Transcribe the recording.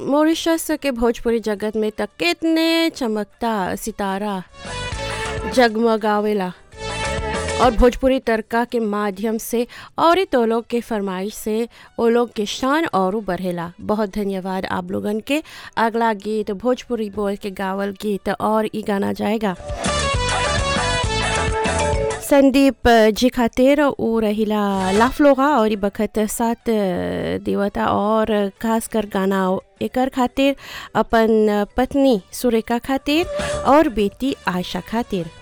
Mauritius के भोजपुरी जगत में त कितने चमकता सितारा जगमगावेला और भोजपुरी तड़का के माध्यम से और तो लोग के फरमाइश से वो लोग के शान और बढ़ेला बहुत धन्यवाद आप लोगन के अगला गीत भोजपुरी बोल के गावल गीत और ई गाना जाएगा संदीप जी खातिर ऊ रहिला लाफलोगा और ई बखत साथ देवता और खास कर गाना एकर खातिर अपन पत्नी सुरेखा खातिर और बेटी आयशा खातिर